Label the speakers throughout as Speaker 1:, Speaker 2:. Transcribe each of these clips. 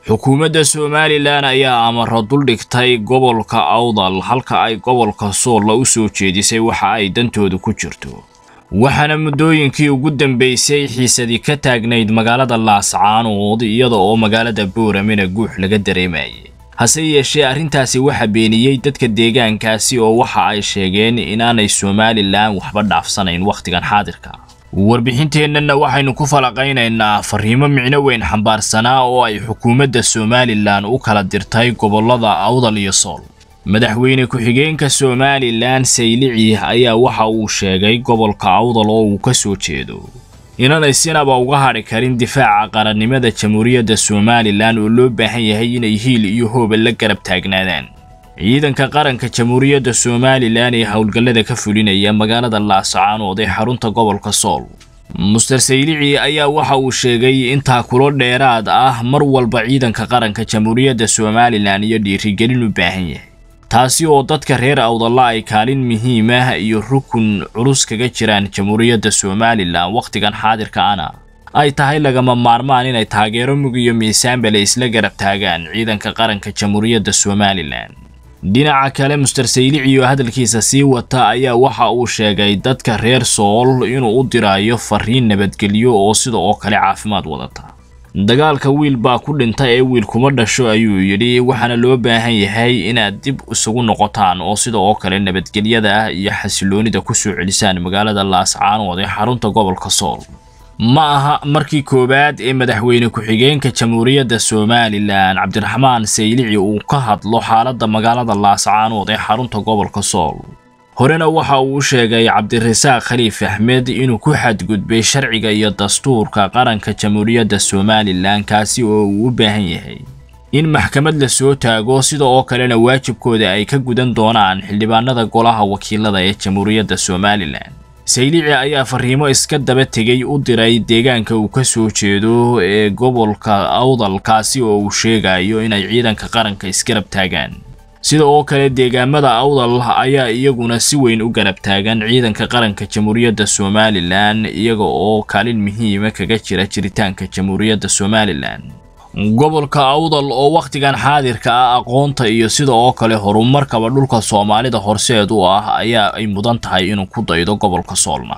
Speaker 1: xukuumadda somalilan ayaa amaro duldhigtay gobolka awdal halka ay gobolka soolla u soo jeedisay waxa ay dantooda ku jirto waxaana muddooyinkii ugu dambeysay xiisadii ka taagnayd magaalada laascaanood iyada oo magaalada booramena guux laga dareemayay hase yeeshee arrintaasi waxa beeniyey dadka deegaankaasi oo waxa ay sheegeen inaanay somalilan waxba dhaafsanayn wakhtigan xaadirka warbixinteennana waxaynu ku falaqaynaynaa fariimo micno weyn xambaarsanaa oo ay xukuumadda somalilan u kala dirtay gobollada awdal iyo sool madaxweyne ku-xigeenka somalilan saylici ayaa waxa uu sheegay gobolka awdal oo uu ka soo jeedo inaanay sinaba uga hadhi karin difaaca qarannimada jamhuuriyadda somalilan oo loo baahan yahay inay hiil iyo hooba la garab taagnaadaan ciidanka qaranka jamhuuriyadda somalilan ee howlgallada ka fulinaya magaalada laascaanood ee xarunta gobolka sool muster saylici ayaa waxa uu sheegay in taakulo dheeraad ah mar walba ciidanka qaranka jamhuuriyadda somalilan iyo dhiirigelin u baahan yahay taasi oo dadka reer awdalla ay kaalin muhiim ah iyo rukun culus kaga jiraan jamhuuriyadda somalilan wakhtigan xaadirka ana ay tahay lagama maarmaan inay taageero mug iyo miisaanbale isla garab taagaan ciidanka qaranka jamhuuriyadda somalilan dhinaca kale muster saylici oo hadalkiisa sii wata ayaa waxa uu sheegay dadka reer sool inuu u dirayo fariin nabadgelyo oo sida oo kale caafimaad wadata dagaalka wiil baa ku dhinta ee wiil kuma dhasho ayuu yidhi waxaana loo baahan yahay inaad dib isugu noqotaan oo sida oo kale nabadgelyada ah iyo xasiloonida ku soo celisaan magaalada laascaanood ee xarunta gobolka sool ma aha markii koowaad ee madaxweyne ku-xigeenka jamhuuriyadda somalilan cabdiraxmaan saylici uu ka hadlo xaaladda magaalada laascaanood ee xarunta gobolka sool horena waxa uu sheegay cabdirasaaq khaliif axmed inuu ku xadgudbay sharciga iyo dastuurka qaranka jamhuuriyadda somalilan kaasi oo uu u baahan yahay in maxkamad la soo taago sida oo kalena waajibkooda ay ka gudan doonaan xildhibaanada golaha wakiilada ee jamhuuriyadda somalilan saylici ayaa fariimo iska daba tegay u diray deegaanka uu ka soo jeedo ee gobolka awdal kaasi oo uu sheegayo inay ciidanka qaranka isgarab taagaan sida oo kale deegaamada awdal ayaa iyaguna si weyn u garab taagan ciidanka qaranka jamhuuriyadda somalilan iyaga oo kaalin muhiima kaga jira jiritaanka jamhuuriyadda somalilan gobolka awdal oo wakhtigan xaadirka ah aqoonta iyo sida oo kale horumarkaba dhulka soomaalida horseed u ah ayaa ay mudan tahay inuu ku daydo gobolka soolna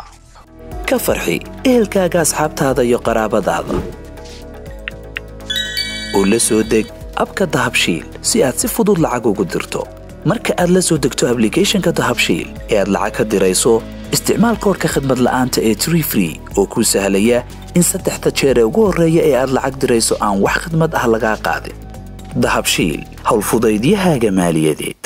Speaker 2: ka farxi ehelkaaga asxaabtaada iyo qaraabadaada oo la soo deg abka dahabshiil si aad si fudud lacag ugu dirto marka aad la soo degto ablicathonka dahabshiil ee aad lacag ka dirayso isticmaal koorka khadmad la'aanta ee tree free oo kuu sahlaya in saddexda jeer ee ugu horreeya ee aad lacag dirayso aan wax khidmad ah lagaa qaadin dahabshiil howlfudaydiyahaaga maaliyadeed